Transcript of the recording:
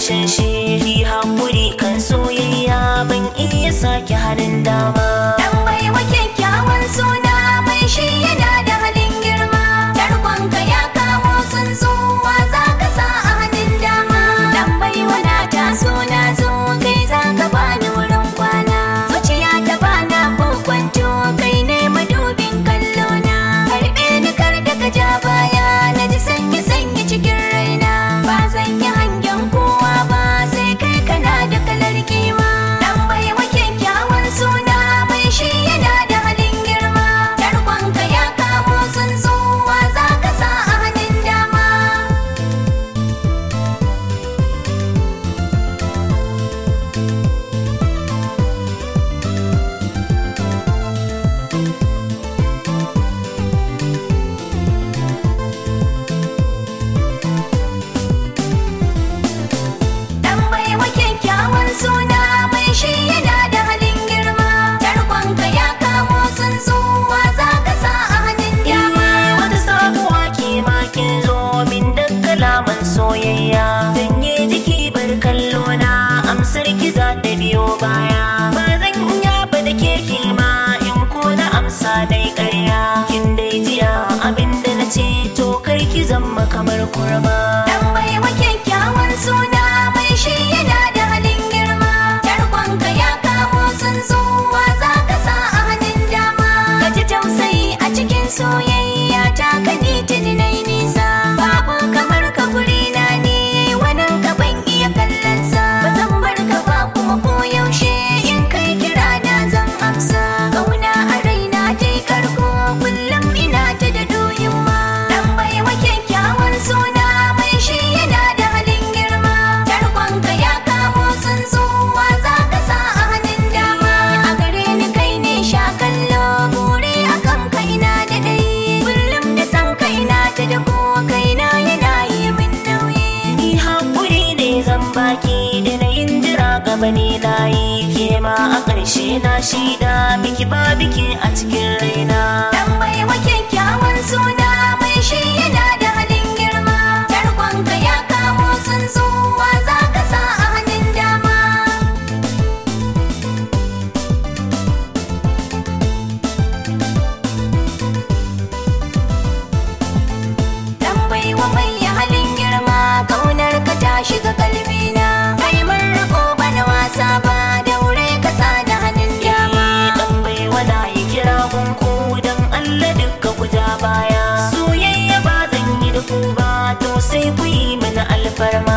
ƙarshen shi haƙuri kan soyayya ban iya sake hannun dama Dan baiwa kyakkyawan suna mai shi yana da halin girma. Tarkonka ya kawo tsuntsuwa za ka sa a hannun dama. Dan baiwa na taso na zo kai za ka bani wurin kwana. Zuciya ta bana kokwanto kai ne madubin kallona. Karɓe ni kar da ka ja baya na ji sanyi sanyi cikin raina. Ba zan yi hangen kowa ba sai kai kana da kalar kima. Dan baiwa kyakkyawan suna mai shi yana da halin girma. Tarkonka ya kawo tsuntsuwa za ka sa a hannun dama. Dan baiwa kyakkyawan suna mai shi yana da halin girma. Tarkonka ya kawo tsuntsuwa za ka sa a hannun dama. wata sabuwa ke makin zo min da kalaman soyayya ganye jiki bar kallo na amsar ki za ta biyo baya ba zan iya ba da ke kima in ko na amsa dai ƙarya kin dai jiya abinda na ce to kar ki zama kamar kurma Dan baiwa kyakkyawan suna mai shi yana da halin girma. Tarkonka ya kawo tsuntsuwa za ka sa a hannun dama. Ka ji tausayi a cikin soyayya ta ka ni tuni na yi nisa. Babu kamar ka guri na ne wannan ka ban iya kallon sa. Ba zan bar ka ba kuma ko yaushe in kai kira na zan amsa. Kauna a raina ta yi karko kullum ina ta da doyin ma. Dan baiwa kyakkyawan suna mai shi yana da halin girma. Tarkonka ya kawo tsuntsuwa za ka sa a hannun dama. A gare ni kai ne sha kallo bure a kan kaina da dai. Kullum da san kaina ta da ko kaina yana yi min nauyi. ni haƙuri ne zan baki da na yin jira gaba ne na yi ke ma a ƙarshe na shida biki ba biki a cikin raina Dan baiwa kyakkyawan suna mai shi yana da halin girma. Tarkonka ya kawo tsuntsuwa za ka sa a hannun dama. Dan baiwa mai halin girma kaunar ka ta shiga kalbina. Kai mun riko bana wasa ba daure ka sa da hannun dama. dan bai wada yi kira gunku dan Allah dukka ku ja baya soyayya ba zan yi da ku ba to sai ku yi mana alfarma